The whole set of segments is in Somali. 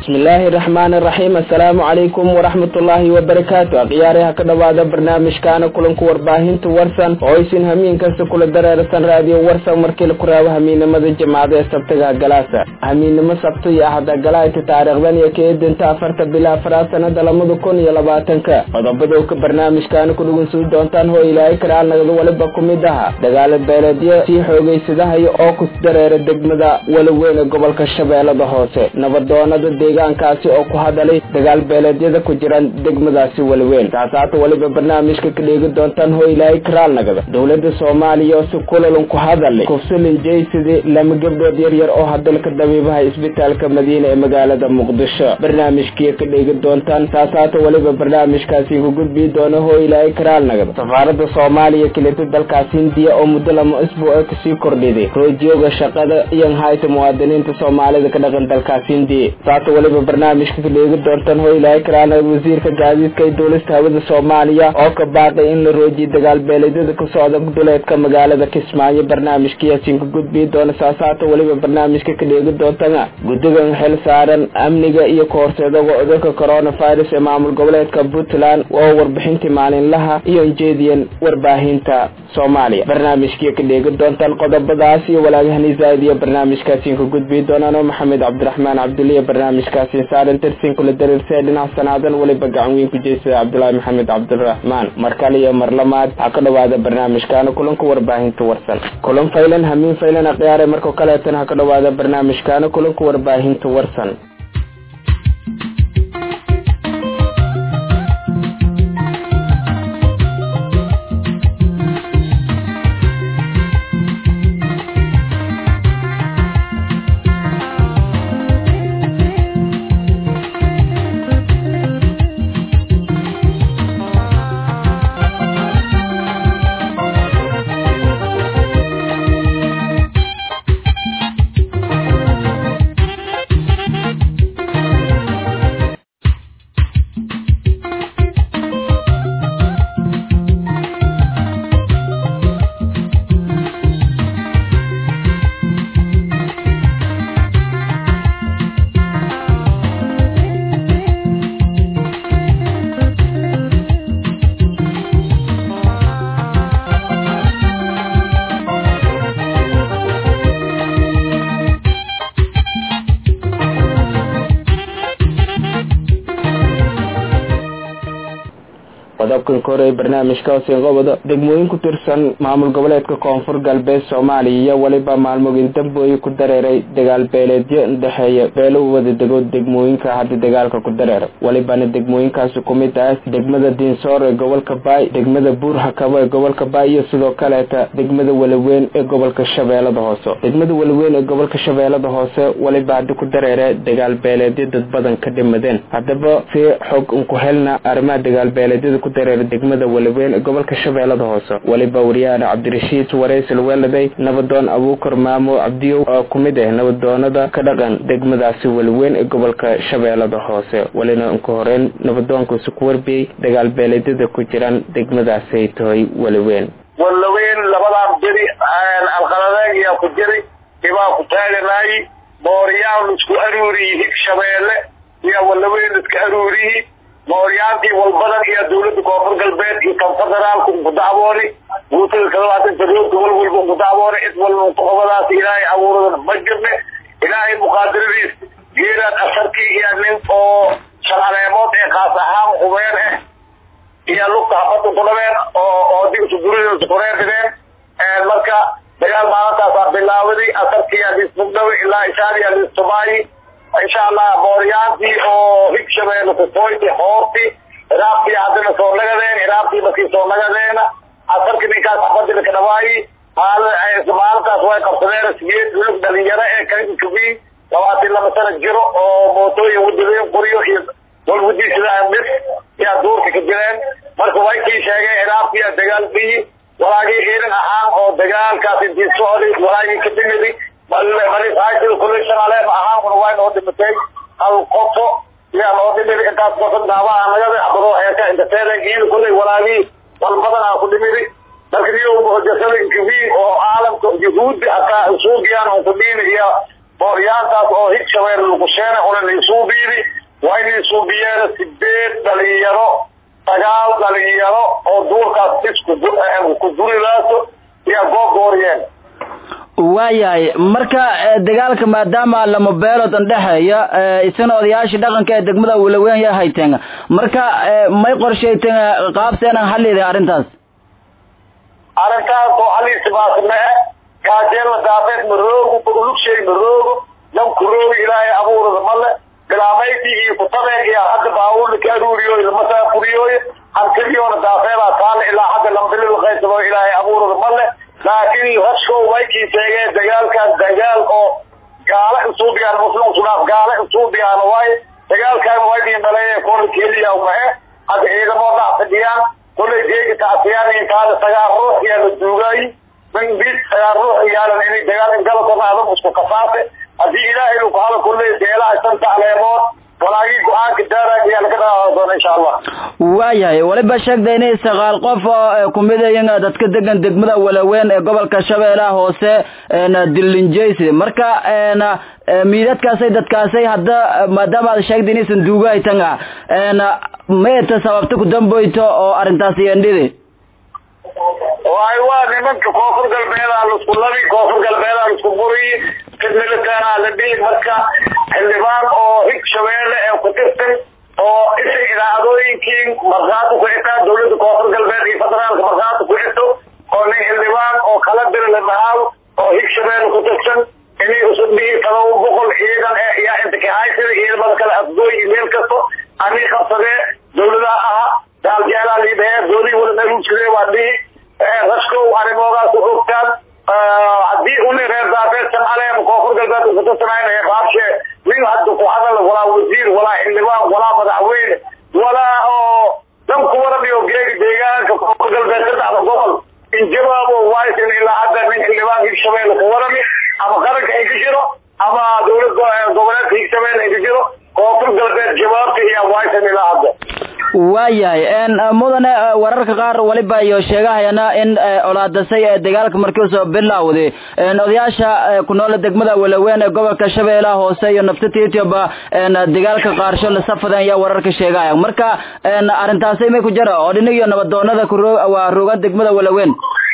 bismillaahi raxmaani raxiim assalaamu calaykum waraxmatullaahi wabarakaatu akhyaaraha ka dhowaada barnaamijkaana kulanku warbaahinta warsan oo aysin hamiin kasta kula dareersan raadiyo warsan markii la kuraabo hamiinimada jimcada ee sabtiga galaasa hamiinimo sabti iyo ahada galaayta taariikhdan iyo keedinta afarta bila afraad sanada lamada kun iyo labaatanka qodobada ka barnaamijkaana ku dhugunsuu doontaan hoo ilaahay karaal nagada waliba ku mid aha dagaalo beeleedyo sii xoogeysadahayo oo ku dareera degmada weliweyn ee gobolka shabeellada hoose nabadoonada deegaankaasi oo ku hadalay dagaal beeleedyada ku jiraan degmadaasi weliweyn taasaata weliba barnaamijka ka dheegi doontaan hoo ilaahay karaal nagada dowladda soomaaliya oo si kulalan ku hadalay kufsalin jaysidii lama gabdhood yaryar oo hadalka dabiibaha isbitaalka madiina ee magaalada muqdisho barnaamijkii ka dheegi doontaan taasaata weliba barnaamijkaasi ku gudbii doona hoo ilaahay karaal nagada safaarada soomaaliya kelita dalkaas hindiya oo muddo lama isbuuc kasii kordhiday roojiyooga shaqada iyo hayta muwaadiniinta soomaalida ka dhaqan dalkaas hindiya saata weliba barnaamijka ka dheegi doontaan hoo ilaahay karaal nagada wasiirka gaadiidka ee dowlasta hawada soomaaliya oo ka baaqay in la roojiyo dagaal beeleedyada ku socda duleedka magaalada kismaayo barnaamijkayaasin ka gudbii doona saasaata weliba barnaamijka ka dheegi doontana guddigan xil saaran amniga iyo kahorseedaga cudurka coronavirus ee maamul goboleedka puntland oo warbixintii maalinlaha iyo injeediyan warbaahinta soomaaliya barnaamijkii ka dheegi doontaan qodobadaas iyo walaagahani zaaid iyo barnaamijkaasiin ka gudbii doonaan oo maxamed cabdiraxmaan cabduliya barnaamijkaasiin saaran tirsin kula dareersee dhinac sanaadan weliba gacan weyn ku jeysada cabdulaahi maxamed cabdiraxmaan mar kale iyo mar lamaad ha ka dhowaada barnaamijkaana kulanka warbaahinta warsan kulan faylan hamiin faylan akhyaare markoo kaleetana ha ka dhowaada barnaamijkaana kulanka warbaahinta warsan qodobkan ka hore ee barnaamijka hoosengobada degmooyin ku tirsan maamul goboleedka koonfur galbeed soomaaliya iyo weliba maalmooyin dambooyi ku dareeray dagaal beeleedyo dhexeeya beelo wada dego degmooyinka hadda dagaalka ku dareera welibana degmooyinkaasi ku mid ah degmada diinsoor ee gobolka baay degmada buurhakabo ee gobolka baay iyo sidoo kaleeta degmada weliweyn ee gobolka shabeellada hoose degmada weliweyn ee gobolka shabeellada hoose weliba hadda ku dareera dagaal beeleedyo dad badan ka dhimadeen haddaba si xog unku helna arrimaha dagaal beeleedyada dareera degmada weliweyn ee gobolka shabeellada hoose weliba wariyaana cabdirashiid wareysel weeladay nabadoon abuukar maamo cabdiyow oo ku mid ah nabadoonada ka dhaqan degmadaasi weliweyn ee gobolka shabeellada hoose welina unka horeyn nabadoonkaasi ku warbiyey dagaal beeleedyada ku jiraan degmadaasay tahay weliweyn walaweyn labadan beri alqaladeeg yaa ku jiri ibaa ku taaganaayi booriyaan isku aruuriyi hig shabeelle iyo walaweyn iska aruuriyi mooryaantii walbadan iyo dawladda koonfur galbeed iyo kan federaalka unku dacwooni guutada kalabaatan fadooda wal walba unku dacwooni cid walba unkuqobadaas ilaahay abuuradan ma jirne ilaahay muqaadiradiis geeraad asarkii iyo nin oo shan aleemood ee kaas ahaan hubeen ah iyo lugta habada ku dhabeen oo oo digsu guridosa kureer dhigeen marka dagaal maalintaasaa bilaawaday asarkii aliismugdhawe ilaa ishaadi aliistumaayi insha allah booryaantii oo hig shabeelle kufoyti hoorti iraabtii haddana soo nagadeen iraabtii markii soo nagadeena asarki ninkaas xabadina ka dhawaayi maalintaas way qabsadeen sigeed lug dhalinyaro ee kainkabi labaatan laba sana jiro oo mootooyin wadadeen qoriyo iyo walwadiisada dhis yaa duurka ka jireen marka way kii sheegeen iraabtii dagaal dhiyi walaagii ciidan ahaan oo dagaalkaas intii socday walaagii ka dhimidi malisaasil kulli shanaleef ahaan una waa noo dhimatay hal qofo yaa noo dhimidi intaas qofo daabaha nagada abadoo heeka intateeda giil kullay walaagii wal badan aa ku dhimidi marka niyo muhajasada inkabi oo caalamka yuhuudi hataa usuugiyaan un ku dhiini iyo mooryaantaas oo higshabeel luqusheene una niisuubiidi waa niisuubiyeena sideed dhalinyaro sagaal dhalinyaro oo duurkaas isku ku durilaaso iyo googooriyeen waayahay marka dagaalka maadaama lama beelood andhexeeya isana odayaashii dhaqanka ee degmada walaweyn ya hayteen marka may qorshayteen qaabseenan hallida arrintaas arrintaas oo haliisibaasmee kaajeelna daafeed maroogo ulugshay maroogo dankuroogo ilaahay abuurada male bilaamaydi iyo kutabeen iyo hadda baawurna ka aruuriyo ilmasaa furiyooye hantidiyoona daafeedaa taale ilaa hadda lambilil qaysado ilaahay abuurada male laakiin rashkow waykii sheegeen dagaalkan dagaal oo gaala isuubiyaan muslim sunaaf gaala isuubiyaan waaye dagaalkan waydii maleeye kola keliya mahe hadda ciidamo dhac fadhiyaan kolay deegi taasiyaan intaada sagaal ruux yaa la duugaayi min bis sagaal ruux yaalan inay dagaal ingalakona adag isku kasaase haddii ilaahay lu kuhada kulley beelaha shanta aleemood walaagii go-aanka daaraan ayaa laga dhaqaaqi doona insha allah waayahay waliba sheegda inay sagaal qof oo kumid ayin dadka degan degmada walaweyn ee gobolka shabeellaha hoose dilinjaysi marka miidadkaasay dadkaasay hadda maadaama aad sheegda inaysan duuga haytan ah mayta sababta ku damboyto oo arrintaasi yendhidi waay waa nimanka koonfur galbeedaa laisku labi koonfur galbeedaa laisku buriyi midmilitaanaa la dhihi marka xildhibaan oo hig shabeelle ee ku tirsan oo isa idaacadooyinkii markhaati ku xitaa dawladda koonfur galbeed iyo federaalka markhaati ku xito oo nin xildhibaan oo kala diri la dhahaado oo hig shabeelle ku tirsan inay usub dhihi todoba boqol ciidan eh yaa inta kahaysida ciidamada kale afgooy iyo meel kasto anii qabsadee dawladaha aha daaljeelaa liidhahee doodii wala naruujsadee waa dhihi rashkow arrimoodaas u ogtaan haddii uni reer daafeed samcaleem koonfur galbeed kutusanayna qaabshee nin hadda ku hadal walaa wasiir walaa xildhibaan walaa madaxweyne walaa oo dan kuwaramiyo geegi deegaanka koonfur galbeed saddexda gobol in jawaabo waysan ilaa hadda nin xildhibaan higshabeelle ku warami ama qaranka ay ka jiro ama dawlad goboleedka higshabeelle ay ka jiro koonfur galbeed jawaabta iyo waysan ilaa hadda waayahay mudane wararka qaar waliba iyo sheegahayana in colaadasay ee dagaalka markii soo bilowday odayaasha ku nool degmada walaweyn ee gobolka shabeellaha hoose iyo naftita ethiopia dagaalka qaarsho la safadan ayaa wararka sheegahaya marka arrintaasi may ku jira oo dhinig iyo nabadoonada waa rogan degmada walaweyn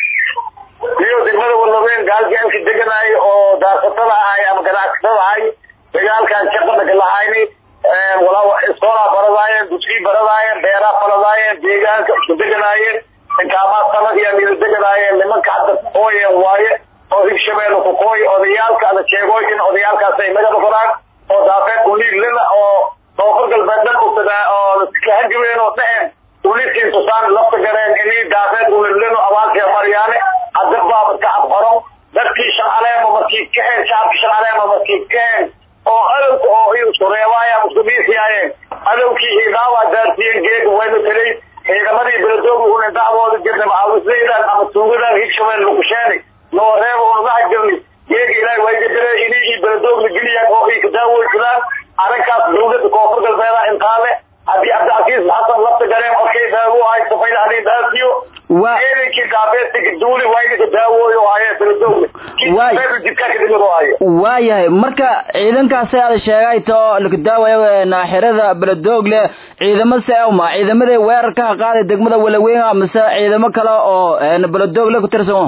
iyo degmada walaweyn gaaljeelka deganaay oo daarsatada ahay ama ganacsatada ahay dagaalkan shaqada lahayni walaa iskoolaa baradaayeen duskii baradaayeen beeraa faladaayeen deegaanka isku deganaayeen inkaamaa sanad iyo nila deganaayeen nimanka hadda kukooyeen waaye oo higshabeelle kukooy odayaalka ada sheegooy in odayaalkaas ay naga noqdaan oo daafeed uliilina oo koonfur galbeed dhan oo kahajibeen oo dhaheen uliidkiin tusaan lafta gareen inii daafeed ulilino abaalkee maryaane hadda baaba kacab qoron dadkii sharcaleema markii kaheen shacabkii sharcaleema markii kaheen oo adowka oo isku reebaaya isku dhiisiyaayeen adowkii hiidaawaa daarsiiyeen geega wayna talay ciidamadii beledooga una dacwooda jirna macawisaydan ama tuugadan higshabeel lukusheeni noo reeba unaga jirni geega ilaahay way gadare inii ii beledoogna geliyaan oo ii kadaawoysadaan arrinkaas dawladda koonfur galbeeda intaa le haddii cabdicasiis xasan lafta gareen okey daawo ahay safayda hadii daasiyo eedankii daafeedka duuli waydika daawooyo haye beledoogna jidkaa kadhimid oo haye waayahay marka ciidankaasi aad sheegay to lakadaawayo naaxirada beledoogle ciidamo seuma ciidamadii weerarka ha qaaday degmada walaweyn mise ciidamo kale oo beledoogle ku tirsan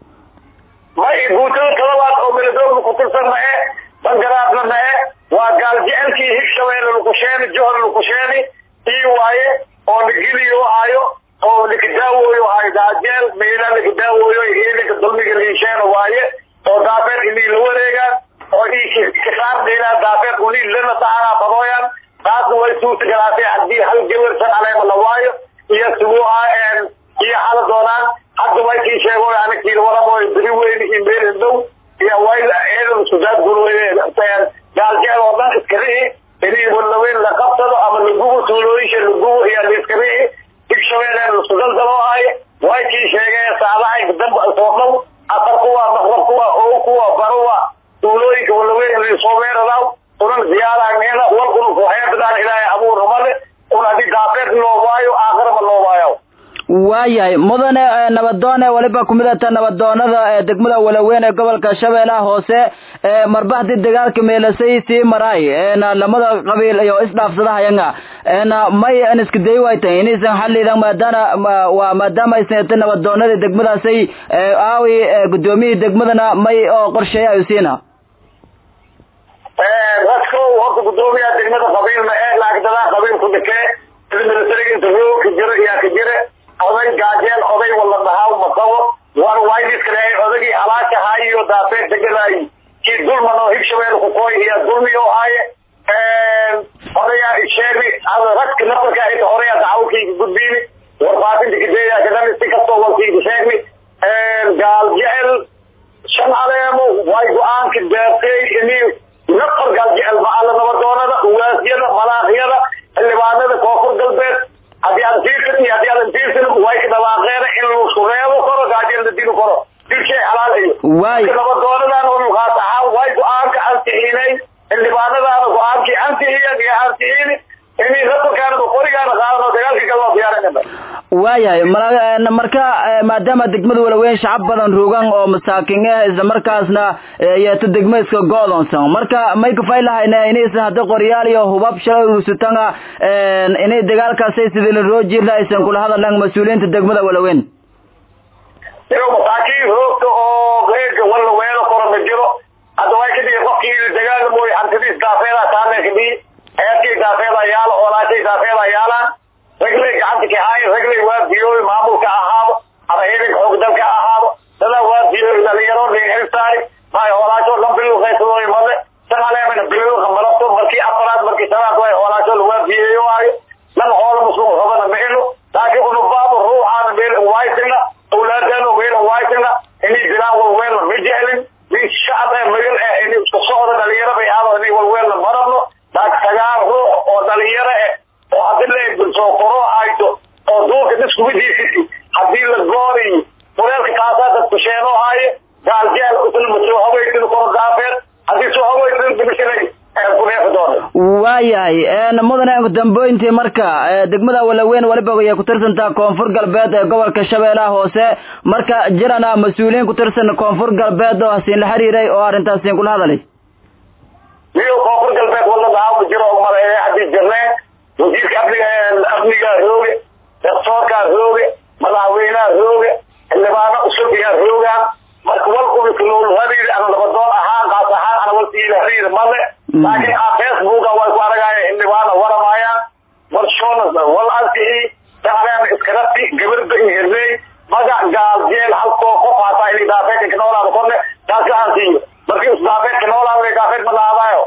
may guutada talabaad oo beledoogle ku tirsan mae bangaraadna mae waa gaaljecelkii higshabeelle lukusheeni johor lukusheeni ii waaye oo nageliyo hayo oo lakadaawooyo hayo daajeel meela lakadaawooyo ciidanka dulmiga liisheena waaye oo daafeed inii la wareegaan oo ii kisaar dheelaa daafeed unii lana taanaa badooyaan taasna way suurta galaatay haddii hal gawarsan aleema la waayo iyo suguuha iyo hala doonaan hadda way kii sheego anakii waramoy beri weyn iyo meel dhow iyo way ciidan sudaad gulweyne gaaljeel oo dhan iskarihi inii walaweyn la qabsado ama lagubo tuulooyinka lagubo iyo laiskarihi higshabeelle lasku daldaloo haye way kii sheegeen saadahay damba soo dhow afar kuwa maqrab kuwa oo kuwa baruwa tuulooyinka walaweyn laisoo weeradaw unan ziyaaraanena wal unug waxay badaan ilaahay abuur male un hadii daafeed loo waayo aakhiraba loo waayo waayahay mudane nabadoone weliba kumid ata nabadoonada degmada walaweyn ee gobolka shabeellaha hoose marba haddii dagaalka meelasay sii maraay lamada qabiil iyo isdhaafsadahayanga may an iska day waytay inaysan xalidan maadaana waa maadaama aysan ata nabadoonada degmadaasay aawi gudoomiyihii degmadana may oo qorsheeya ayu siina dadko horta gudoomiyaha degmada qabiilna ee laagdadaa qabiilku dhakee militariga inta roog ka jiro iyaa ka jire oday gaajeel oday wala dhahaa maqabo war waydiskale odagii halaashahaa iyo daafeed deganaay kii dulman oo higshabeel ku kooy iyo dulmi oo haaye odayaa sheegi ragka nafarka inta horeyaa dacwakayga gudbiini warbaahinta kadeeyaa kadani si kastoo walkayga sheegni gaal jecel shan aleemo way go-aanka deeqay ini nafar gaal jecel maala nabadoonada uwaasyada malaaqyada xildhibaanada koonfur galbeed haddii aan tiirsan iyo haddii aadan tiirsan way ka dhawaaqeen in laisku reebo karo gaajeel la dili karo dilshay xalaal iyo waay nabadoonadan muqaas ahaan way go-aanka ansixiinay xildhibaanadaana go-aankii ansixiyeen iyo ansixiini inay nafarkaana qorigaana qaadan oo dagaalkii galoo diyaarinayna waayahay marka maadaama degmada walaweyn shacab badan rugan oo masaakin ah isla markaasna yeeto degma iska go-doonsan marka may kafay lahayna inaysan hadda qoryaal iyo hubab shalay ursutanga inay dagaalkaasay sidii la roo jirla aysan kula hadallan mas-uuliyiinta degmada walaweyn iyo masaakiin roogta oo reega walla weelo koro ma jiro hadda way ka dhigi qofkii dagaal mooy hantidii daafeeda taana ka dhigi eedkii daafeeda yaala oolaashay daafeeda yaalaan ragley gacanta ka haayo ragley waa biyooy maamulka ahaado ama ciidanka xoog dalka ahaado dadaa waa biyooy dhalinyaro dhingxilsaari maay hoolaasho dhan biluqaysadooy male saqaleemana biluqa malabto markii afaraad markii shanaad way hoolaasho waa biyeeyo waayo lama hoola muslim rabana mehelo laakiin unubaabo ruuxaana meel waysina awlaadana meel waysina inay dilaan walweelna ma jecelin nin shacab ee magal eh inay isku socda dhalinyaro bay aado inay walweelna ma rabno laakiin sagaal ruux oo dhalinyaro eh oo hadii la soo koro hayto oo duulka diskumidiisii hadii la gooriyo mureelka kaasaa dadku sheenoo haaye gaaljeel usulma soo hawaysin koro daafeed haddii soo hawaysin dimishanay kuneefi doona waayahay mudane dambooyintii marka degmada walaweyn waliba ayay ku tirsantaa koonfur galbeed ee gobolka shabeellaha hoose marka jirana mas-uuliyiin ku tirsan koonfur galbeed oo hasiin la xiriiray oo arrintaasiin kula hadalay iyo koonfur galbeed wala dhahaa jiro maleeye haddii jirneen wasiirka amniga amnigaa rooge daktoorkaa rooge madaxweynaha rooge xildhibaano cusub iyaa roogaan marka wal ubiklool hariir ana labadoon ahaan qaas ahaan ana walsiila hariir male laakiin a facebooka way ku aragaaya xildhibaana waramaayaan wal shoona wal ansixi dacleen iskarabti gabarda inherley magac gaal jeel halkoo qof hataa inay daafeedka noolaada korne taas la ansiiyo markii isdaafeedka noolaada daafeed ma laadaayo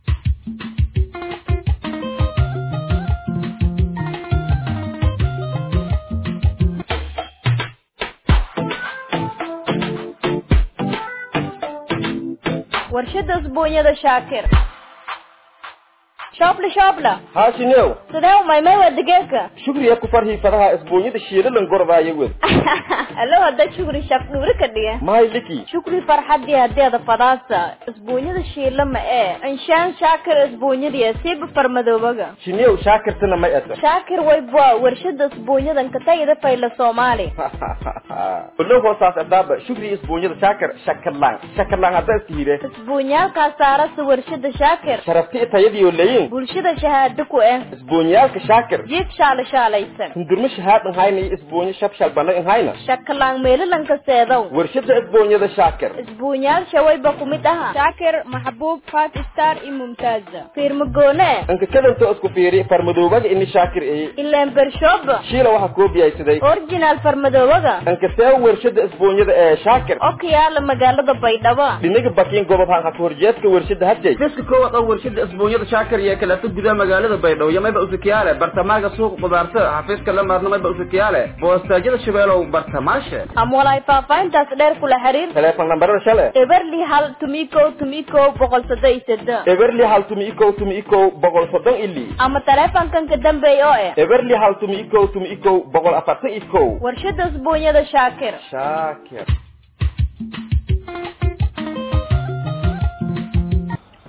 warshada usbuunyada shaakir shoobla shoobla haashinew sidee umaymay waa digeeka shugriya ku farhii fadaha isbuunyada shiilalan gorbaaya wed alo hadda shukri shaq dhuuri ka dhige mahay liki shukri farxadii hadeeda fadaasa isbuunyada shiila ma ee inshaan shaakir isbuunyadiya siiba farmadoobaga shinew shaakirtana may ata shaakir wayba warshada isbuunyadan katagida fayla soomaali olo hoosaas adaaba shugri isbuunyada shaakir shakalaan shakalaan hadda iska hire isbuunyaalkaa saarasa warshada shaakir sharafti tayadiyo leyin bulshada shahaado ku eh isbuunyaalka shaakir jiif shaala shaalaysan hundurma shahaad inhayna iyo isbuunyo shabshal bana inhayna shakalaan meelalanka seedow warshada isbuunyada shaakir isbuunyaal shawayba ku mid aha shaakir maxbuub five star iyo mumtaaza fiirmagoone inka kadantoo isku fiiri farmadoobaga ini shaakir eye ileen bershooba shiila waxaa koobiyaysaday original farmadoobaga inka see warshada isbuunyada ee shaakir oo ka yaala magaalada baydhabo dhinaga bakiin gobob hanka horjeedka warshada hadjay dadka koowaad oo warshada isbuunyada shaakir iyo kaleeto gudaha magaalada baydhabo iyo mayba usakiyaale bartamaaga suuqa qudaarta xafiiska la maarno mayba usakiyaale boostaajyada shabeelow bartamaashe ama walaay faahfaahintaas dheer kula xiriir teleefon nambarada shale eberli hal tumikow tumikow boqol soddon iyo seddex eberli hal tumi ikow tumi ikow boqol soddon ili ama taleefankan ka dambeeya oo eh eberli hal tumi ikow tumi ikow boqol afartan ikow warshada isbuunyada shaakir shaakir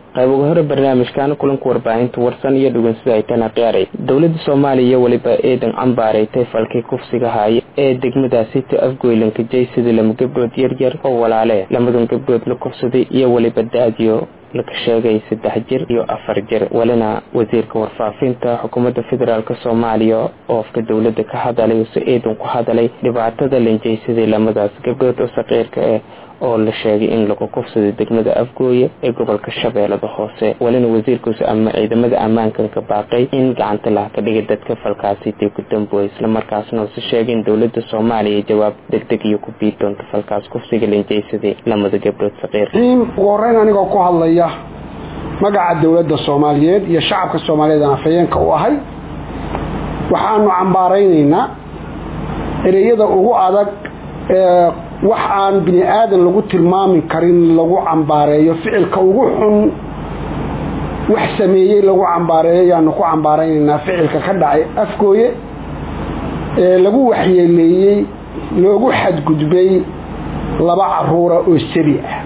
qayb uga hore barnaamijkan kulanka warbaahinta warsan iyo dhugansida ay tana qiyaaray dowladda soomaaliya weliba eedan cambaareetay falkii kufsiga haaye ee degmadaasi ta afgoylanka jaysidii lama gabdhood yaryar oo walaale lamadan gabdhood la kufsaday iyo weliba da-diyo laka sheegay saddex jir iyo afar jir walina wasiirka warfaafinta xukuumadda federaalk soomaaliya oo afka dowladda ka hadalay use eedan ku hadalay dhibaatada lanjaysaday lamadaas gabdhood oo saqiirka ah oo la sheegay in lagu kufsaday degmada afgooye ee gobolka shabeellada hoose walina wasiirkuusi ama ciidamada ammaankan ka baaqay in gacanta laha ka dhigay dadka falkaasi dib ku damboy islamarkaasna use sheegay in dowladda soomaaliya jawaab degdeg iyo ku bii doonto falkaas kufsiga lanjaysaday lamada gabdhood saqiir ugu horeyn anigoo ku hadlaya magaca dowladda soomaaliyeed iyo shacabka soomaaliyeed aan afhayeenka u ahay waxaanu cambaaraynaynaa ereyada ugu adag ee wax aan bini aadan lagu tilmaami karin lagu cambaareeyo ficilka ugu xun wax sameeyey lagu cambaareeyo ayaanu ku cambaaraynaynaa ficilka ka dhacay afgooye ee lagu waxyeeleeyey loogu xadgudbay laba caruura oo sabi ah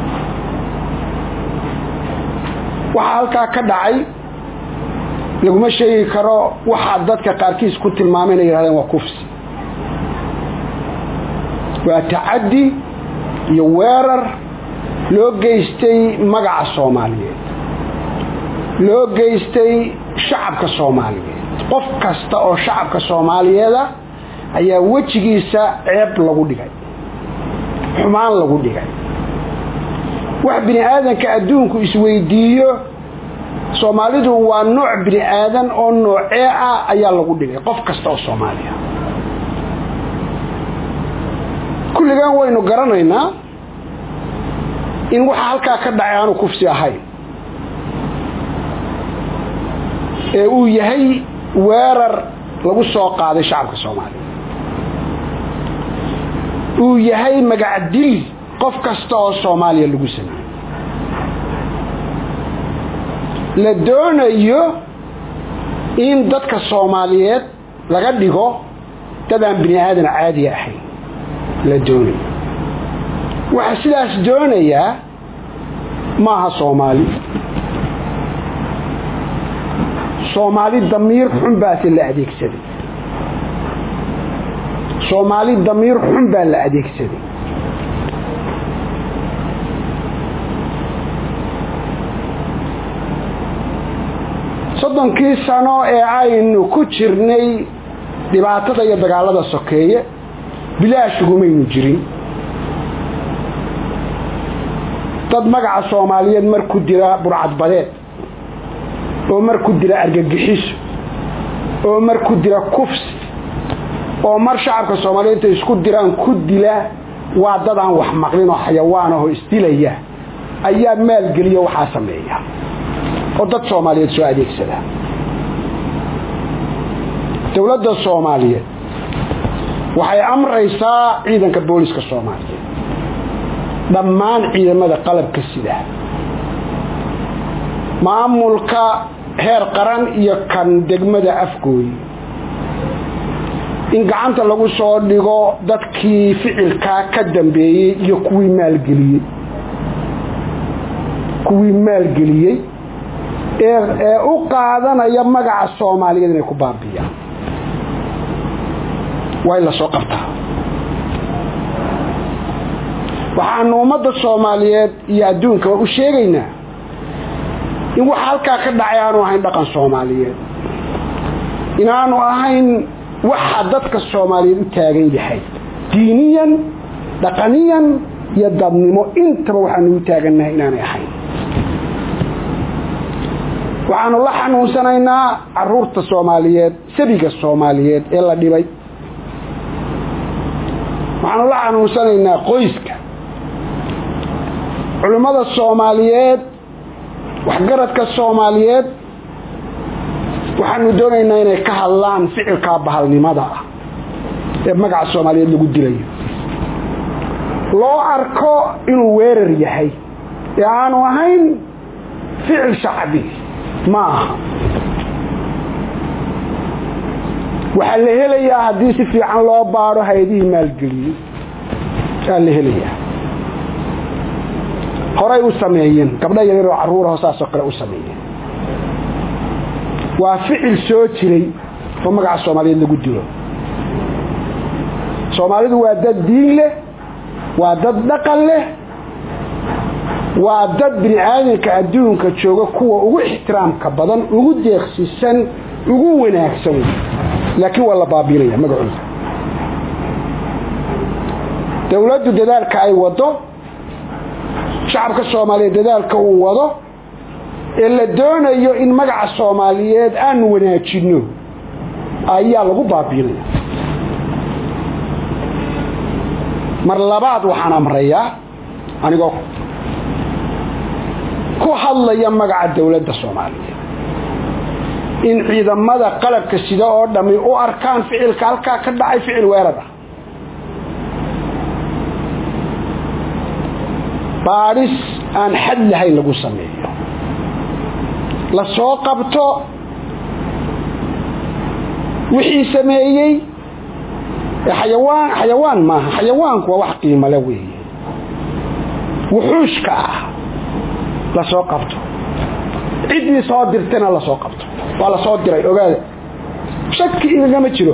waxaa halkaa ka dhacay laguma sheegi karo waxaa dadka qaarkiis ku tilmaamay inay yihahdeen waa kufsi waa tacaddi iyo weerar loo geystay magaca soomaaliyeed loo geystay shacabka soomaaliyeed qof kasta oo shacabka soomaaliyeeda ayaa wejigiisa ceeb lagu dhigay xumaan lagu dhigay wax bini aadanka adduunku isweydiiyo soomaalidu waa nooc bini aadan oo noocee ah ayaa lagu dhigay qof kasta oo soomaaliya kulligan waynu garanaynaa in waxa halkaa ka dhacay aanu kufsi ahayn ee uu yahay weerar lagu soo qaaday shacabka soomaaliya uu yahay magacdil qof kasta oo soomaaliya lagu sameeyey la doonayo in dadka soomaaliyeed laga dhigo dad aan bini aadan caadiya ahayn la doonayo waxaa sidaas doonayaa maaha soomaali soomaali damiir xun baase la adeegsaday soomaali damiir xun baa la adeegsaday soddonkii sano ee aynu ku jirnay dhibaatada iyo dagaalada sokeeye bilaashugumaynu jirin dad magaca soomaaliyeed mar ku dira burcadbadeed oo mar ku dira argagixiso oo mar ku dira kufsi oo mar shacabka soomaaliyeed intay isku diraan ku dila waa dad aan wax maqlin oo xayawaan ahoo isdilaya ayaa maalgeliya waxaa sameeya oo dad soomaaliyeed soo adeegsada dowladda soomaaliyeed waxay amraysaa ciidanka booliska soomaaliyeed dhammaan ciidamada qalabka sida maamulka heer qaran iyo kan degmada afgooyi in gacanta lagu soo dhigo dadkii ficilkaa ka dambeeyey iyo kuwii maalgeliyey kuwii maalgeliyey ee u qaadanaya magaca soomaaliyeed inay ku baabiyaan waa in la soo qabtaa waxaanu ummadda soomaaliyeed iyo adduunkaba u sheegaynaa in waxa halkaa ka dhacay aanu ahayn dhaqan soomaaliyeed inaanu ahayn waxa dadka soomaaliyeed u taagan yahay diiniyan dhaqaniyan iyo dadnimo intaba waxaanu u taagannahay inaanay ahayn waxaanu la xanuunsanaynaa caruurta soomaaliyeed sabiga soomaaliyeed ee la dhibay waxaanu la xanuunsanaynaa qoyska culimmada soomaaliyeed waxgaradka soomaaliyeed waxaanu doonaynaa inay ka hadlaan ficilkaa bahalnimada ah ee magaca soomaaliyeed lagu dilayo loo arko inuu weerar yahay ee aanu ahayn ficil shacbi ma aha waxaa la helayaa haddii si fiican loo baadho hay-adihii maalgeliyey aa la helayaa horey u sameeyeen gabdho yaryar oo carruurahoo saasoo kale u sameeyeen waa ficil soo jiray oo magaca soomaaliyeed lagu dilo soomaalidu waa dad diin leh waa dad dhaqan leh waa dad bini aadamka adduunka jooga kuwa ugu ixtiraamka badan ugu deeqsisan ugu wanaagsan laakiin waa la baabiinaya magacooda dowladdu dadaalka ay wado shacabka soomaaliyeed dadaalka uu wado ee la doonayo in magaca soomaaliyeed aanu wanaajinno ayaa lagu baabiinaya mar labaad waxaan amrayaa anigoo ku hadlaya magaca dowladda soomaaliyeed in ciidamada qalabka sida oo dhammi u arkaan ficilka halkaa ka dhacay ficil weerad ah baadhis aan xad lahayn lagu sameeyo la soo qabto wixii sameeyey xayawaan xayawaan maaha xayawaanku waa wax qiimale weeye wuxuushka ah la soo qabto ciddii soo dirtana la soo qabto waa la soo diray ogaada shaki igagama jiro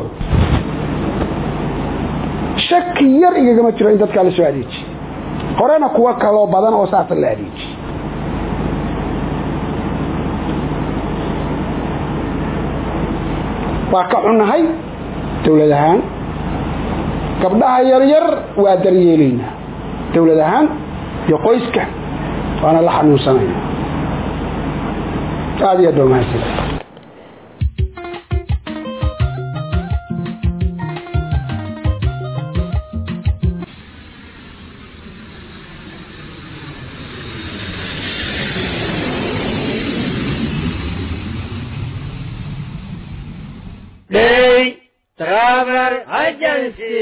shaki yar igagama jiro in dadkaa la soo adeejiye horena kuwa kaloo badan oo saasa la adeejiye waa ka xunnahay dowlad ahaan gabdhaha yaryar waa daryeelaynaa dowlad ahaan iyo qoyska waana la xanuunsanayna aada iyo aad baa mahadsan travel agency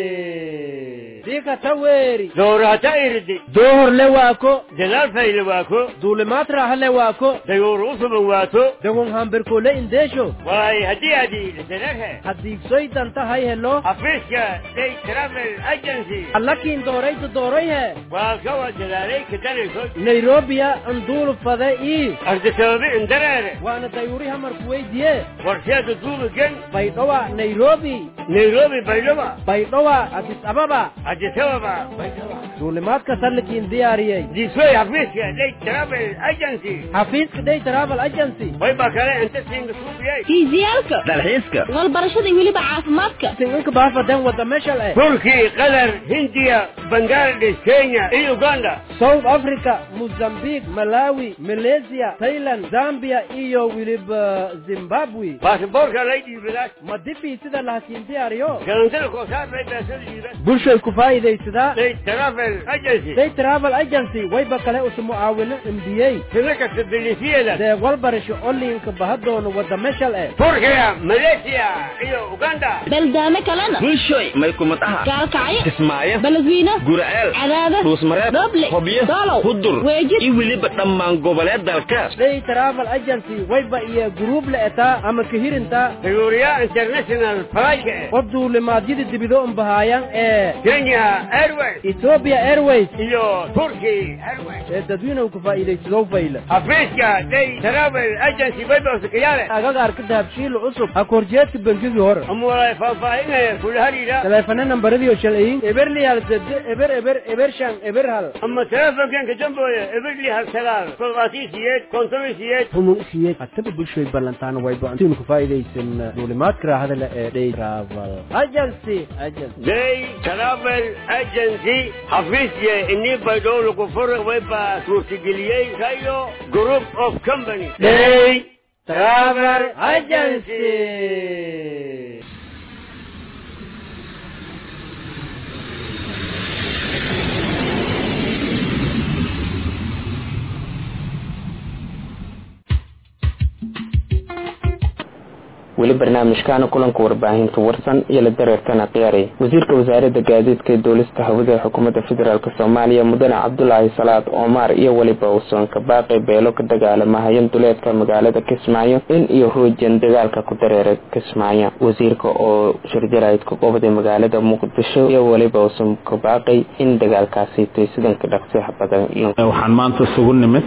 dika taweri doorata irdi dohor le waako dadaal fayle waako duulimaad raaxa le waako dayuur usuban waato dagun hambirkole indeesho waay haddii adi lisanarhe hadiigsoy danta hay helo afiiska day travel agency allakiin doorayta doorayhe waa kawa dadaalay kadanayso nairobiya anduulu fade ii ardisababi indareere waana dayuuri hamarku weydiye warsheeda duubigan baydhowa nairobi nairobi baydhaba baydhowa adis ababa adisababa duulimaadka sallikiin diyaariyey disoy xafiiska day travel agency xafiiska day travel agency wayba kale inta siinga suubiyay fiisiyaalka dalxiiska walbarashada iyo weliba caafimaadka singinka baafadan wada meshal eh turki qatar hindiya bangladesh kenya iyo uganda south africa mozambique malawi malaysia thailand zambia iyo weliba zimbabwe baasaboorka lay dhiibadaa madibii sida lahakiin diyaariyo galantada koosaar lay beesada dhiibaa bulshay ku faa'iidaysadaa day travel agency day travel agency wayba kale usu mucaawino cimdiyey sina kasta bilisiyeeda dee walbarasho oliinka bahadoona wada meshal eh turkiya malaysia iyo uganda baldaame kalena bulshoy may kumadaha gaalkacyo kismaayo baladwiino gura'eel cadaada dhuusmareeb dhoble hobyo doolow hudur weejid iyo weliba dhammaan goboleed dalkaas day travel agency wayba iyo guruub la etaa ama kahirinta dayuuriya international flight oo duulimaadyada dibido unbahaayaan ee kenya airways ethiopia airways iyo turkey airways ee dadweynuhu ku faa'iidaysadoo fayla xafiiska day travel agency baybausakayaale agagaarka dahabshiil cusub ha korjeedka bangigii hore amulay faahfaahinaya kula hariira taleefana nambaradiio shalciyin eberliyaal sede eber eber eber shan eber hal ama telefonkanka dambooya eberli hal sagaal toddobaatiyo siyeed konton iyo siyeed humun isiyeed hataba bulshoy ballantaana wayba antinu ku faa'iidaysan duulimaadka raahada le ee day travel agency agency day travel agency xafiisya inii baydhow lagu fura wayba suurtageliyey kayo group of company day travel agency weli barnaamijkaana kulanka warbaahinta warsan iyo la dareertana qiyaaray wasiirka wasaaradda gaadiidka ee duulista hawada ee xukuumadda federaalk soomaaliya mudane cabdulaahi salaad omar iyo weliba uusan ka baaqay beelo ka dagaalamahayan duleedka magaalada kismaayo in iyo ruujan dagaalka ku dareera kismaayo wasiirka oo shirjaraydka qobday magaalada muqdisho iyo weliba uusan ka baaqay in dagaalkaasi tay sidanka dhaqsiha badan waxaan maanta isugu nimid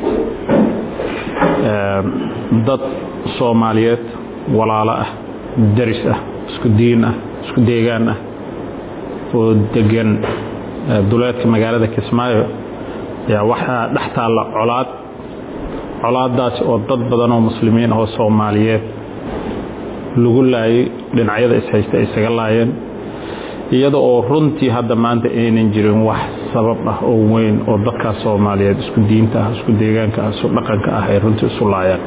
dad soomaaliyeed walaalo ah daris ah isku diin ah isku deegaan ah oo degan duleedka magaalada kismaayo yaa waxaa dhex taalla colaad colaadaasi oo dad badan oo muslimiin oo soomaaliyeed lagu laayay dhinacyada ishaysta ay isaga laayeen iyada oo runtii hadda maanta aynan jirin wax sabab ah oo weyn oo dadkaas soomaaliyeed isku diinta ah isku deegaanka ah isku dhaqanka ah ay runtii isu laayaan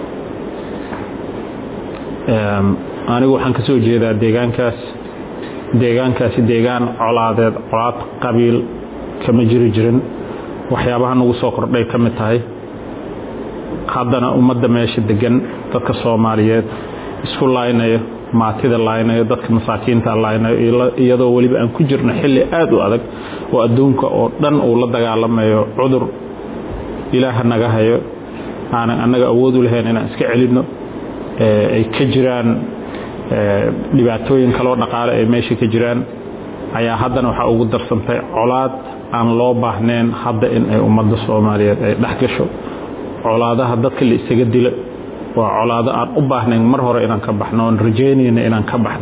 anigu waxaan ka soo jeedaa deegaankaas deegaankaasi deegaan colaadeed colaad qabiil kama jiri jirin waxyaabaha nagu soo kordhay ka mid tahay haddana ummadda meesha degan dadka soomaaliyeed isku laaynayo maatida laaynayo dadka masaakiinta laaynayo iyadoo weliba aan ku jirno xilli aad u adag oo adduunka oo dhan uu la dagaalamayo cudur ilaaha naga hayo aanan annaga awood u lahayn inaan iska celinno ay ka jiraan dhibaatooyin kaloo dhaqaale ay meesha ka jiraan ayaa haddana waxaa ugu darsantay colaad aan loo baahnayn hadda in ay ummadda soomaaliyeed ay dhex gasho colaadaha dadka la isaga dilo waa colaado aan u baahnayn mar hore inaan ka baxno oon rajaynayna inaan ka baxno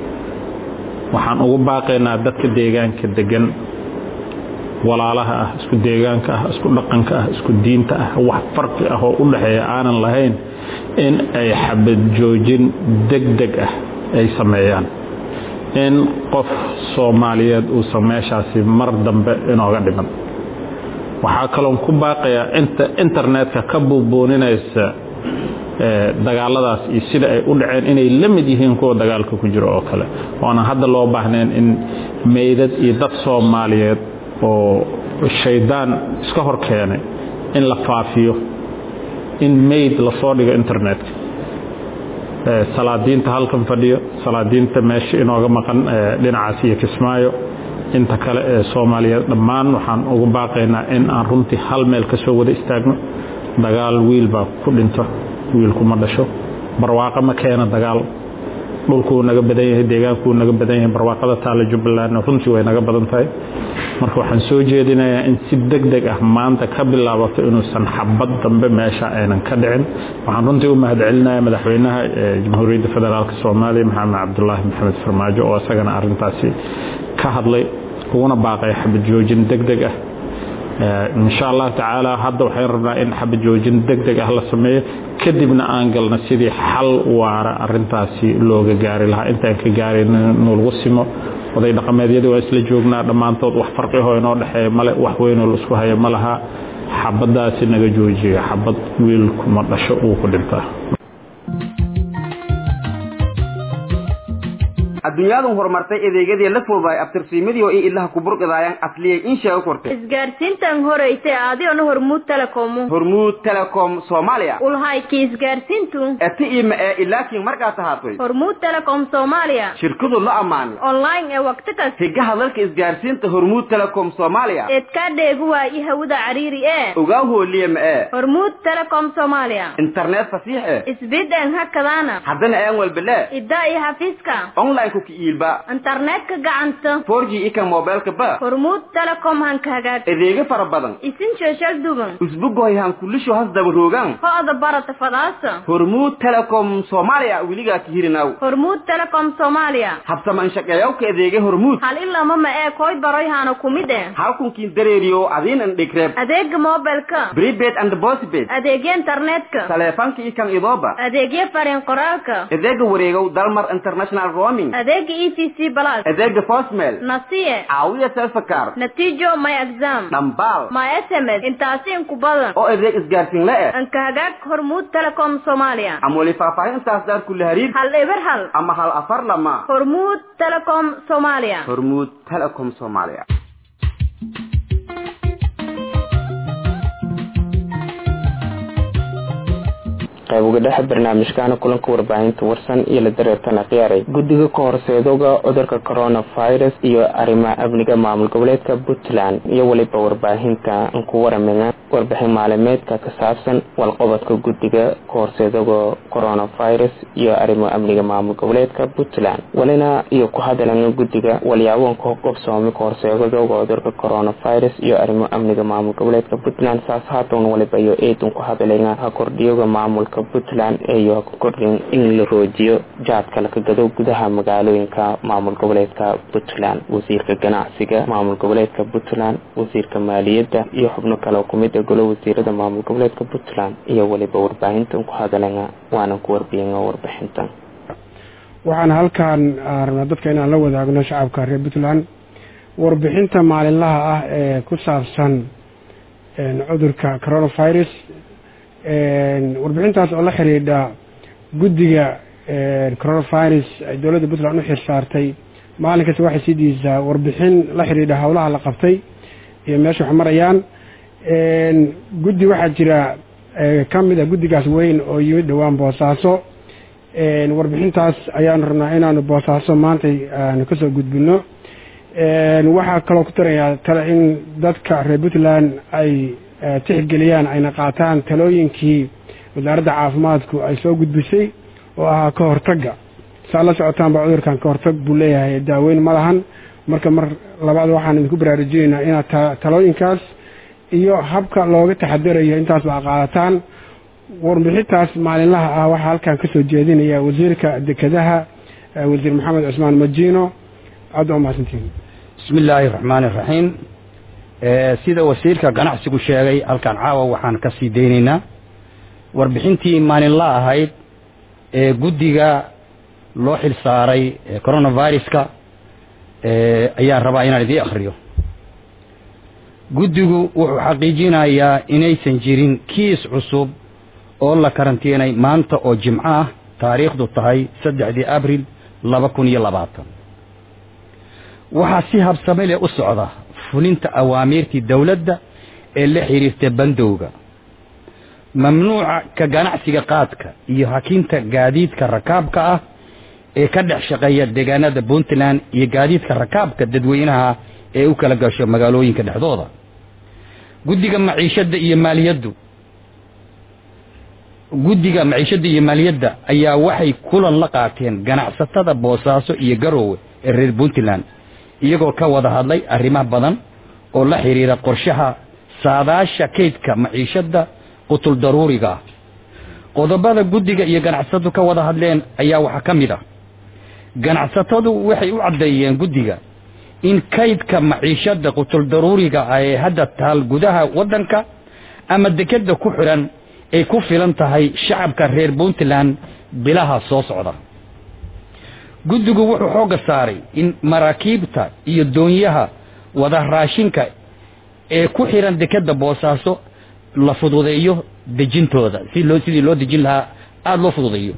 waxaan ugu baaqaynaa dadka deegaanka degan walaalaha ah isku deegaanka ah isku dhaqanka ah isku diinta ah wax farqi ah oo u dhexeeya aanan lahayn in ay xabad joojin deg deg ah ay sameeyaan in qof soomaaliyeed uusan meeshaasi mar dambe inooga dhiman waxaa kaloon ku baaqayaa inta internetka ka buubuuninaysa dagaaladaas iyo sida ay u dhaceen inay la mid yihiin kuwa dagaalka ku jiro oo kale oonan hadda loo baahnayn in meydad iyo dad soomaaliyeed oo shaydaan iska hor keenay in la faafiyo in mayd lasoo dhigo internetka salaadiinta halkan fadhiyo salaadiinta meesha inooga maqan dhinacaas iyo kismaayo inta kale ee soomaaliyeed dhammaan waxaan ugu baaqaynaa in aan runtii hal meel ka soo wada istaagno dagaal wiil baa ku dhinto wiilkuma dhasho barwaaqo ma keena dagaal dhulkuu naga badan yahay deegaankuu naga badan yahay barwaaqada taale jubbalandna runtii way naga badan tahay marka waxaan soo jeedinayaa in si deg deg ah maanta ka bilaabato inuusan xabad dambe meesha aynan ka dhicin waxaan runtii u mahadcelinaya madaxweynaha jamhuuriyadda federaalk soomaaliya maxamed cabdulaahi maxamed farmaajo oo isagana arintaasi ka hadlay uguna baaqay xabad joojin deg deg ah insha allah tacaala hadda waxaan rabnaa in xabad joojin deg deg ah la sameeyo kadibna aan galno sidii xal waara arintaasi looga gaari lahaa intaan ka gaarin nulagu simo oday dhaqameedyadii waa isla joognaa dhammaantood wax farqihoo inoo dhexeeya male wax weynoo la isku haya ma laha xabadaasi naga joojiya xabad wiilkuma dhasho uu ku dhintaa adduunyadu horumartay adeegyadii la fududaay abtirsiimadii oo i ilaha kuburqidaayaan asliyay in sheego kortay isgaarsiintan horeysay adigona hormuud telecomu hormuud telecom soomaaliya ulhayki isgaarsiintu eti ima ee ilaakiin markaas ahaatay hormuud telecom soomaaliya shirkadu la ammaanay online ee waqti kasta higaha dalka isgaarsiinta hormuud telecom soomaaliya eedkaa dheegu waayi hawada cariiri ee ogaa hooliye ma ee hormuud telecom soomaaliya internet fasiix eh isbideen hakadaana haddana aan walbele iddaa iyo xafiiska online ku kiiilba internetka gacanta 4G ika mobilka ba hormuud telecom hanka hagaag adeegyo fara badan isin sheeshal dugan usbugoy han kulisho has daba roogan ho-da barata fadaasa hormuud telecom soomaaliya weligaa ka hirinaw hormuud telecom soomaaliya habsaman shaqeeyawka adeegyo hormuud hal ilama ma ee koy baroy hana kumid eh halkunkiin dareeriyo adiinan dhigreeb adeega mobilka prepaid and postpaid adeegya internetka taleefanka ikan idooba adeegya fariin qoraalka adeega wareegow dalmar international roaming adeega e t c plus adeega postmail nasiye caawiya selfakar natiijo my exam dhambaal my sms intaasi inku badan oo adeeg isgaarsiin la eh anka hagaag hormuud telecom soomaaliya ama weli faahfaahin intaas daar kula hariir hal eber hal ama hal afar lama hormuud telecom soomaaliya hormuud telecom soomaaliya qayb uga dhex barnaamijkaana kulanka warbaahinta warsan iyo la dareertana khiyaaray guddiga ka horseedoga cudurka coronavirus iyo arrimaha amniga maamul goboleedka puntland iyo weliba warbaahinta ku waramaya warbixin maalimeedka ka saabsan walqobodka guddiga ka horseedoga coronavirus iyo arrimaha amniga maamul goboleedka puntland walina iyo ku hadalana guddiga walyaaboonka qobsoomi ka horseedoga cudurka coronavirus iyo arrimaha amniga maamul goboleedka puntland saas haatan waliba iyo eedun ku hadalaya ha kordhiyoga maamulka puntland iyo ka kordhin in la roojiyo jaadka laka gado gudaha magaalooyinka maamul goboleedka puntland wasiirka ganacsiga maamul goboleedka puntland wasiirka maaliyadda iyo xubno kale oo kumid a golo wasiirada maamul goboleedka puntland iyo weliba warbaahintan ku hadalaya waanan ku warbiyana warbixintan waxaan halkan rabnaa dadka inaan la wadaagno shacabka reer puntland warbixinta maalinlaha ah ee ku saabsan cudurka coronavirus warbixintaas oo la xidhiidha guddiga coronavirus ay dowladda puntland u xirsaartay maalin kasta waxay sii diisaa warbixin la xidhiidha howlaha la qabtay iyo meesha wax marayaan guddi waxaa jira ka mid a guddigaas weyn oo yimid dhowaan boosaaso warbixintaas ayaanu rabnaa inaanu boosaaso maantay aanu kasoo gudbino waxaa kaloo ku tarayaa tale in dadka reer puntland ay tixgeliyaan ayna qaataan talooyinkii wasaaradda caafimaadku ay soo gudbisay oo ahaa ka hortagga saa la socotaanba cudurkan ka hortag buu leeyahay daaweyn ma lahan marka mar labaad waxaan idinku baraarujinaynaa inaad talooyinkaas iyo habka looga taxadarayo intaas ba qaadataan warbixintaas maalinlaha ah waxaa halkan kasoo jeedinaya wasiirka dekedaha wasiir maxamed cusmaan majiino aada waa mahadsantiin bismi illaahi raxmaani raxiim sida wasiirka ganacsigu sheegay halkan caawa waxaan ka sii daynaynaa warbixintii maalinla ahayd ee guddiga loo xil saaray coronaviruska ayaan rabaa inaan idiin akhriyo guddigu wuxuu xaqiijinayaa inaysan jirin kiis cusub oo la karantiinay maanta oo jimco ah taariikhdu tahay saddexdii abril laba kun iyo labaatan waxaa si habsame leh u socda fulinta awaamiirtii dowladda ee la xidhiirta bandowga mamnuuca ka ganacsiga qaadka iyo hakinta gaadiidka rakaabka ah ee ka dhex shaqeeya deegaanada puntland iyo gaadiidka rakaabka dadweynaha ee u kala gasho magaalooyinka dhexdooda guddiga maciishadda iyo maaliyaddu guddiga maciishadda iyo maaliyadda ayaa waxay kulan la qaateen ganacsatada boosaaso iyo garoowe ee reer puntland iyagoo ka wada hadlay arrimaha badan oo la xidhiira qorshaha saadaasha kaydka maciishadda qutul daruuriga ah qodobada guddiga iyo ganacsatadu ka wada hadleen ayaa waxaa ka mid ah ganacsatadu waxay u caddeeyeen guddiga in kaydka maciishadda qutul daruuriga ah ee hadda taal gudaha waddanka ama dekeda ku xidhan ay ku filan tahay shacabka reer puntland bilaha soo socda guddigu wuxuu xoogga saaray in maraakiibta iyo doonyaha wada raashinka ee ku xidhan dekeda boosaaso la fududeeyo dejintooda si loo sidii loo dejin lahaa aada loo fududeeyo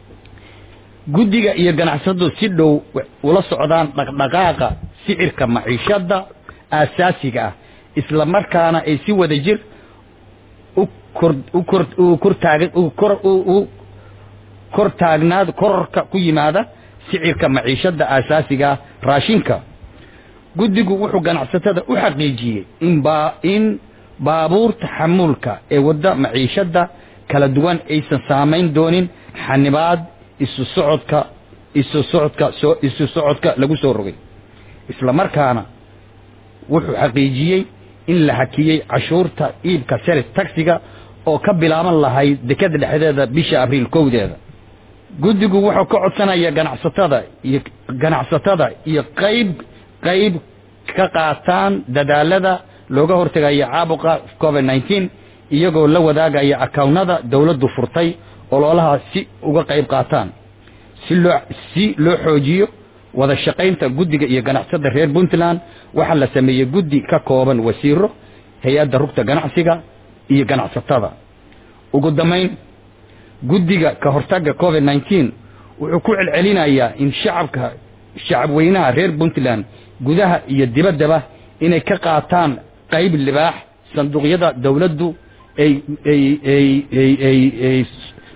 guddiga iyo ganacsatadu si dhow ula socdaan dhaqdhaqaaqa sicirka maciishadda aasaasiga ah isla markaana ay si wada jir u kor u kor u kortaag u kor u kor taagnaad kororka ku yimaada sicirka maciishadda aasaasiga ah raashinka guddigu wuxuu ganacsatada u xaqiijiyey in baa in baabuurta xamuulka ee wadda maciishadda kala duwan aysan saamayn doonin xanibaad isu socodka isu socodka soo isu socodka lagu soo rogay isla markaana wuxuu xaqiijiyey in la hakiyey cashuurta iibka selis taxiga oo ka bilaaban lahayd dekeda dhexdeeda bisha abriil kowdeeda guddigu wuxuu ka codsanaya ganacsatada iyo ganacsatada iyo qayb qayb ka qaataan dadaalada looga hortegaya caabuqa covid nineteen iyagoo la wadaagaya akawnada dowladdu furtay ololaha si uga qayb qaataan si loo si loo xoojiyo wada shaqaynta guddiga iyo ganacsada reer puntland waxaa la sameeyey guddi ka kooban wasiiro hay-adda rugta ganacsiga iyo ganacsatada ugu dambayn guddiga ka hortagga covid nineteen wuxuu ku celcelinayaa in shacabka shacabweynaha reer puntland gudaha iyo dibaddaba inay ka qaataan qayb libaax sanduuqyada dowladdu ay ay ay ay ay ay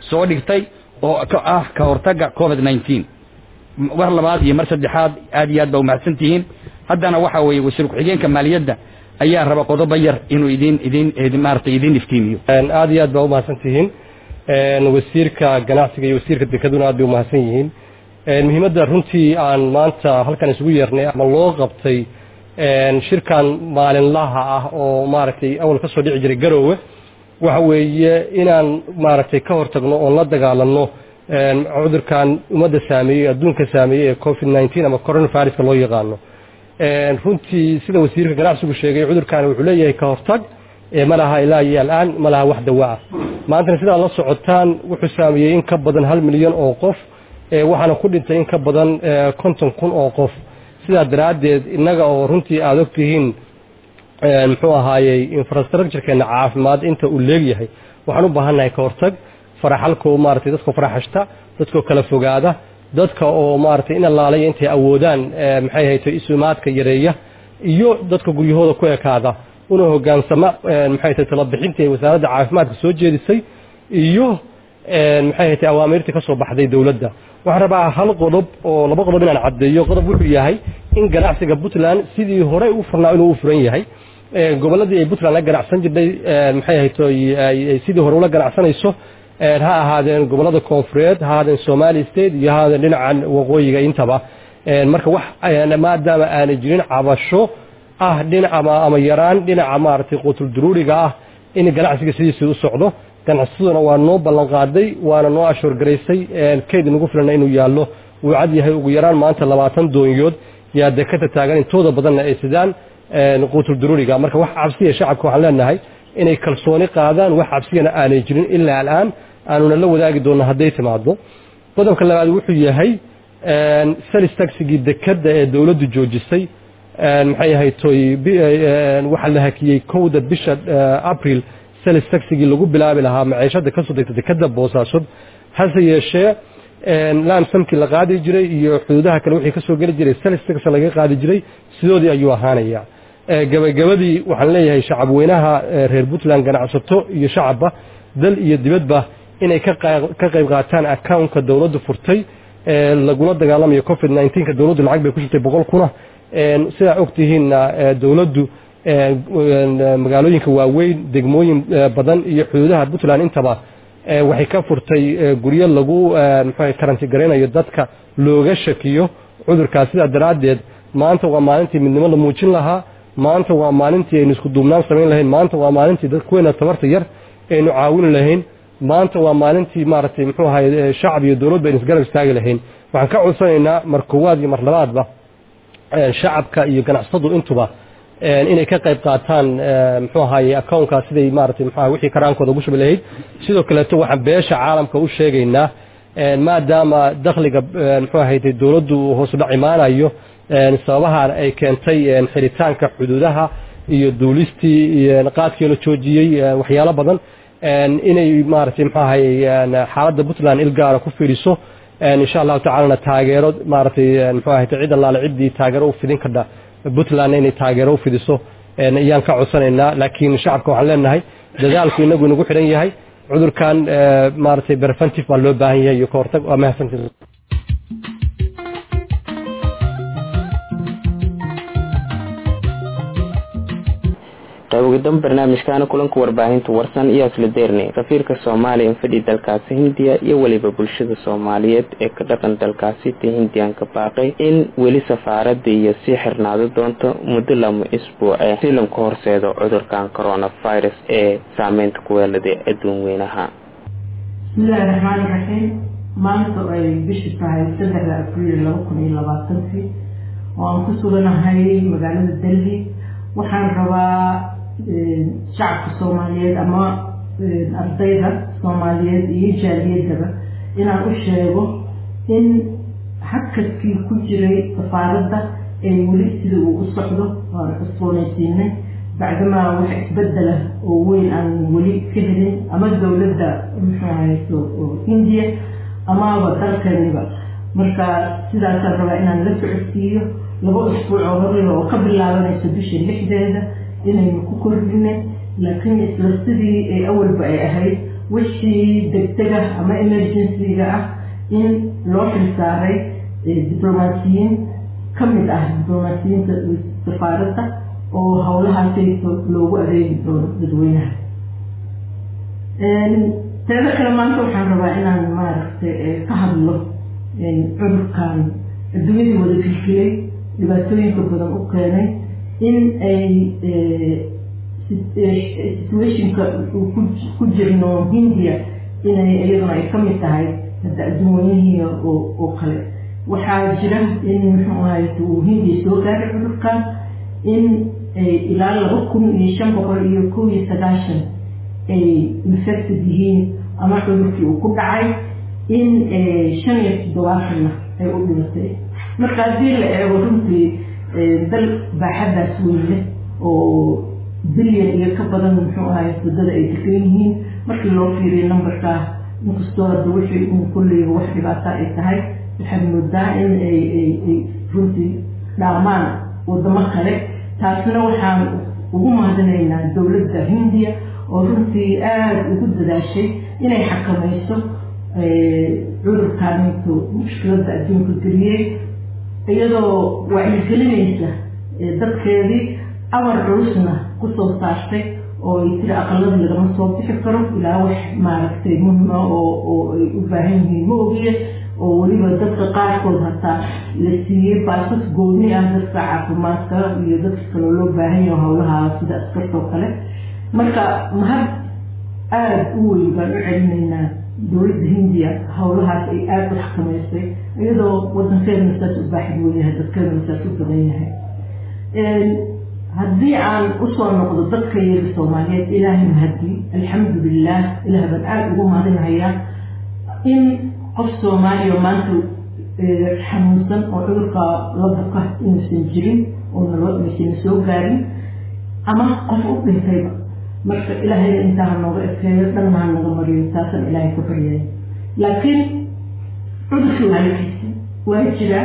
soo dhigtay oo ka ah ka hortagga covid nineteen mar labaad iyo mar saddexaad aad iyo aad baa umahadsan tihiin haddana waxa weeye wasiir ku-xigeenka maaliyadda ayaa raba qodobo yar inuu idin idin maaragtay idin iftiimiyo aad iyo aad baa umahadsan tihiin wasiirka ganacsiga iyo wasiirka dekaduna aad bay umahadsan yihiin muhiimadda runtii aan maanta halkan isugu yeernay ama loo qabtay shirkan maalinlaha ah oo maaragtay awal ka soo dhici jiray garoowe waxa weeye inaan maaragtay ka hortagno oon la dagaalanno cudurkan ummadda saameeyey adduunka saameeyey ee covid nineteen ama coronaviruska loo yaqaano runtii sida wasiirka ganacsigu sheegay cudurkan wuxuu leeyahay ka hortag ma laha ilaa iyo alaan ma laha wax dawa ah maantana sidaa la socotaan wuxuu saameeyey in ka badan hal milyan oo qof waxaana ku dhintay in ka badan konton kun oo qof sidaa daraaddeed innaga oo runtii aada ogtihiin muxuu ahaayey infrastructurekeena caafimaad inta uu leegyahay waxaan u baahannahay ka hortag faraxalkoo maaragtay dadkoo faraxashta dadkoo kala fogaada dadka oo maaragtay in allaalaya intay awoodaan maxay hayto isumaadka yareeya iyo dadka guryahooda ku ekaada una hogaansama maxay tahay talabixintii ay wasaaradda caafimaadka soo jeedisay iyo maxay haytay awaamiirtii ka soo baxday dowladda waxaan rabaa hal qodob oo laba qodob inaan caddeeyo qodob wuxuu yahay in ganacsiga puntland sidii hore u furnaa inuu u furan yahay gobolladii ay puntland la ganacsan jirtay maxay hayto sidii hore ula ganacsanayso ha ahaadeen gobollada koonfureed ha ahaadeen somali state iyo ha ahaadeen dhinacan waqooyiga intaba marka wax maadaama aanay jirin cabasho ah dhinac ama ama yaraan dhinaca maaragtay quutul duruuriga ah in ganacsiga sidiisii u socdo ganacsaduna waa noo ballan qaaday waana noo ashoorgaraysay kayd nagu filana inuu yaallo wuu cad yahay ugu yaraan maanta labaatan doonyood yaa dekada taagan intooda badanna ay sidaan quutul duruuriga marka wax cabsiya shacabka waxaan leenahay inay kalsooni qaadaan wax cabsiyana aanay jirin ilaa al'aan aanuna la wadaagi doonno hadday timaado qodobka labaad wuxuu yahay salis taxigii dekadda ee dowladdu joojisay maxay ahayd toy waxaa la hakiyey kowda bisha april salis taxigii lagu bilaabi lahaa maciishada kasoo degta dekada boosaasood hase yeeshee laamsamkii la qaadi jiray iyo xuduudaha kale wixii kasoo geli jiray salis tax laga qaadi jiray sidoodii ayuu ahaanaya gabagabadii waxaan leeyahay shacab weynaha reer puntland ganacsato iyo shacabba dal iyo dibadba inay ka qayb qaataan accountka dowladdu furtay lagula dagaalamayo covid nineteenka dowladdu lacag bay ku shirtay boqol kuna sidaa ogtihiinna dowladdu magaalooyinka waaweyn degmooyin badan iyo xuduudaha puntland intaba waxay ka furtay guryo lagu mxu karanti garaynayo dadka looga shakiyo cudurkaas sidaa daraaddeed maanta waa maalintii midnimo la muujin lahaa maanta waa maalintii aynu isku duubnaan samayn lahayn maanta waa maalintii dadkuweena tabarta yar aynu caawini lahayn maanta waa maalintii maaragtay muxuu ahay shacab iyo dowladba aynu isgarab istaagi lahayn waxaan ka codsanaynaa mar koowaad iyo mar labaadba shacabka iyo ganacsatadu intuba inay ka qayb qaataan muxuu ahaye accountka siday maaragtay muxuu ahay wixii karaankooda ugu shubi lahayd sidoo kaleeto waxaan beesha caalamka u sheegaynaa maadaama dakhliga muxuu ahayd dowladdu hoos u dhac imaanayo sababahan ay keentay xiritaanka xuduudaha iyo duulistii qaadkii la joojiyey waxyaalo badan inay maaragtay muxuu ahay xaaladda puntland ilgaara ku fiiriso insha allahu tacaalana taageero maaragtay muxuu ahay cid allaale ciddii taageero u fidin kardha puntland inay taageero u fidiso ayaan ka codsanaynaa laakiin shacabka waxaan leenahay dadaalku inagu inagu xidhan yahay cudurkan maaragtay preventive baa loo baahan yahay iyo ka hortag waa mahadsantii qaybogadan barnaamijkaana kulanka warbaahinta warsan iyo isla deernay safiirka soomaaliya infadhi dalkaasi hindiya iyo weliba bulshada soomaaliyeed ee ka dhaqan dalkaasi ta hindiyan ka baaqay in weli safaarada iyo sii xirnaado doonto muddo lama isbuuce si lanka horseedo cudurkan coronavirus ee saameynta kuweelada adduun weynaha bismillahi raxmaani raxiim maanta ay bishu tahay saddexda abriil laba kun iyo labaatankii oo aan ku suganahay magaalada delhi waxaan rabaa shacabka soomaaliyeed ama ardayda soomaaliyeed iyo jaaliyadaba inaan u sheego in hakadkii ku jiray safaaradda ee weli sida uu u socdo waan cusboonaysiinay bacdamaa wax isbedela oo weyn aan weli ka helin ama dowladda muxuu ahayso hindiya amaba dalkaniba marka sidaasaan rabaa inaan la socodsiiyo laba usbuuc oo horleba oo ka bilaabanayso bisha lixdeeda inaynu ku kordhinay laakiin isla sidii ay awalba ay ahayd wixii degdega ama emergency-ga ah in loo xilsaaray diblomaasiyiin ka mid ah diblomaasiyiinta safaaradda oo howlahaasayso loogu adeegi doono dadweynaha teeda kale maanta waxaan rabaa inaan maaragtay ka hadlo cudurkan adduunyadii wada filfilay dhibaatooyinka badan u keenay in ay situationka ku jirno hindiya inay iyaduna ay kamid tahay hadda adduunweynihiia oo kale waxaa jira in muxuu ahay uu hindiya soo gaaray cudurkan in ilaa laba kun iyo shan boqol iyo kow iyo sagaashan ay infected yihiin ama cudurkii uu ku dhacay in shan iyo toddobaatanna ay u dhimatay marka haddii la eego runtii dal baaxadaas weyn leh oo bilyan iyo ka badan muxuu ahay waddada ay degan yihiin markii loo fiiriyo numberkaa inkastoo hadda wixii un kulleyba wax dhibaata ay tahay waxaad moodaa in ay ay runtii dhaamaan waddamo kale taasna waxaan ugu mahadinaynaa dowladda hindiya oo runtii aada ugu dadaashay inay xakamayso cudurkaanintu mushkiladda adduunka geliyey iyadoo wacyigelinaysa dadkeedii amar culusna kusoo saartay oo ay tiri aqaladii lagama soo bixi karo ilaa wax maaragtay muhima oo oo ay u baahan yihiin ma ogiye oo weliba dadka qaarkood hataa la siiyey baasas gooni ah dadka caafimaadka iyo dadka kaloo loo baahan yaho howlaha sida askartoo kale marka mahad aada u weyn baan u celinaynaa dowladda hindiya howlahaas ay aada u xakamaysay iyadoo wadankeedana saas u baaxid weyahay dadkeedana saas u badan yahay haddii aan usoo noqdo dadka yada soomaaliyeed ilaahay mahadii alxamdu lilah ilaah baan aada ugu mahadinahayaa in qof soomaaliya maanta xanuunsan oo cudurka la buka inuusan jirin oo nalmasana soo gaarin ama qof u dhintayba marka ilaahay intaa nooga ekeeyo dhanna ha naga mariyo taasaan ilaahay ku baryaya laakiin cudurkii waa halkiisa waa jiraa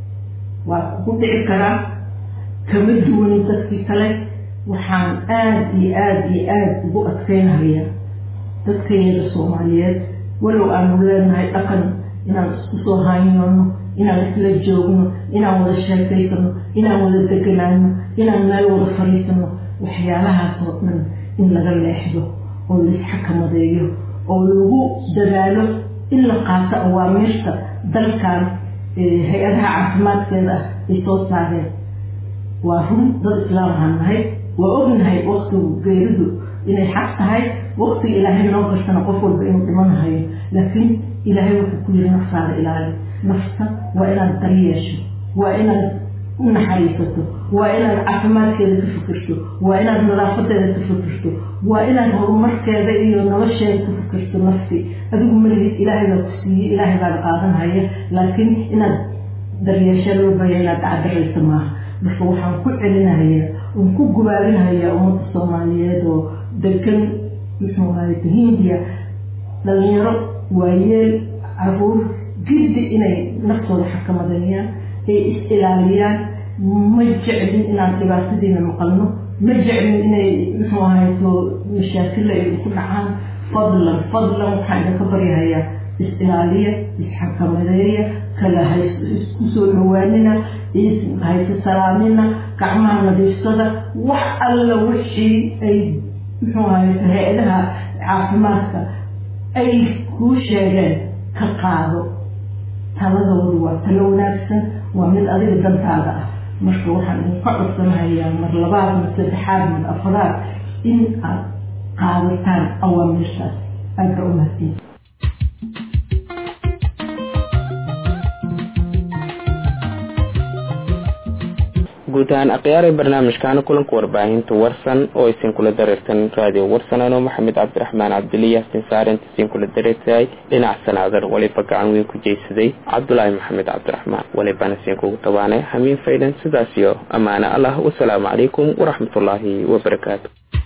waa ku dhici karaa kama duwan dadkii kale waxaan aada iyo aada iyo aada ugu adkeynahayaa dadkayada soomaaliyeed walow aanu leenahay dhaqan inaan isku soo haynoono inaan isla joogno inaan wada sheekaysano inaan wada deganaano inaan meel wada fariisano waxyaalahaas oo dhan in laga leexdo oo laisxakamadeeyo oo lagu dadaalo in la qaato awaamiirta dalkan hay-adaha caafimaadkeeda ah ay soo saareen waa run dad islaam ahaan nahay waa ognahay waktigu geeridu inay xaq tahay waktiga ilaahay noo gashana qof walba inuu dhimanahayo laakiin ilaahay wuxuu ku yiri naftaada ilaali nafta waa inaad dari yeesho waa inaad u naxariisato waa inaad caafimaadkeeda ka fikirto waa inaad nadaafadeeda ka fikirto waa inaad horumarkeeda iyo nolosheeda ka fikirto nafti adigu malihid ilaahay baa ku siiyey ilaahay baada qaadanhaya laakiin inaad daryeesha loo baya inaad dacdaraysa maaha marka waxaan ku celinahayaa oon ku gubaabinahayaa ummadda soomaaliyeed oo degan muxuu ahay hindiya dhalinyaro waayeel caruur giddi inay naftooda xakamadeeyaan ay is-ilaaliyaan ma jeclin inaan dhibaatadiina maqalno ma jeclin inay muxuu ahayto mashaakilla ay ku dhacaan fadlan fadlan waxaan idinka baryahayaa is-ilaaliya is-xakamadeeya kala haisku soo dhawaanina hayse salaamina gacmaha nadiifsada wax alla wixii ay muxuu ahayto hay-adaha caafimaadka ay kuu sheegeen ka qaado taladoodu waa talo wanaagsan waa mid adiga dantaada ah marka waxaan idinka codsanahayaa mar labaad mar saddexaad mar afraad in aad qaadataan awaamirtaas aada u mahadsan guud ahaan akhyaarey barnaamijkaana kulanka warbaahinta warsan oo isin kula dareertan raadiyo warsan anoo maxamed cabdiraxmaan cabdiliya sin saarent isin kula dareertahay dhinac sanaadan waliba gacan weyn ku jeysaday cabdulaahi maxamed cabdiraxmaan walibana isin kugu tabaanay hamiin faydan sidaas iyo ammaane allah wasalaamu calaykum waraxmatullaahi wabarakaatu